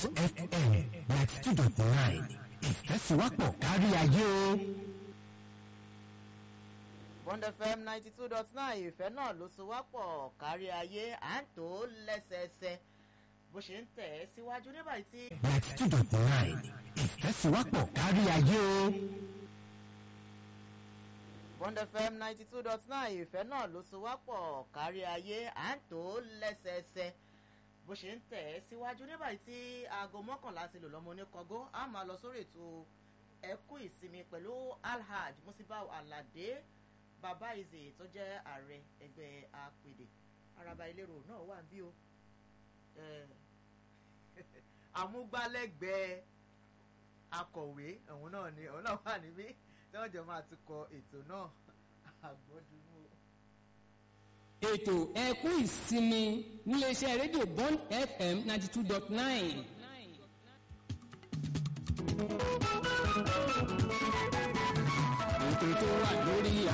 fm ninety two dot nine ìfẹ́síwápọ̀ kárí ayé o. bond fm ninety two dot nine ìfẹ́ náà ló so wá pọ̀ kárí ayé à ń tó lẹ́sẹẹsẹ bó ṣe ń tẹ̀ ẹ́ síwájú nígbà tí. ninety two dot nine ìfẹ́síwápọ̀ kárí ayé o. bond fm ninety two dot nine ìfẹ́ náà ló so wá pọ̀ kárí ayé à ń tó lẹ́sẹẹsẹ bó ṣe ń tẹ̀ ẹ́ síwájú nígbà tí aago mọ́kànlá ti lò lọ́mọ oníkọ́gó a máa lọ sórí ètò ẹkú ìsinmi pẹ̀lú alhaj musibau alade bàbá ìzè tó jẹ́ ààrẹ ẹgbẹ́ apèdè araba ìlérò náà wà bí o amúgbálẹ́gbẹ̀ẹ́ akọ̀wé òun náà ni òun náà wà níbí tí wọ́n jọ máa ti kọ ètò náà àgbọ̀dúnú. ètò ẹkú ìsinmi níléeṣẹ́ rédíò bond fm ninety two dot nine. ètò tó wà lórí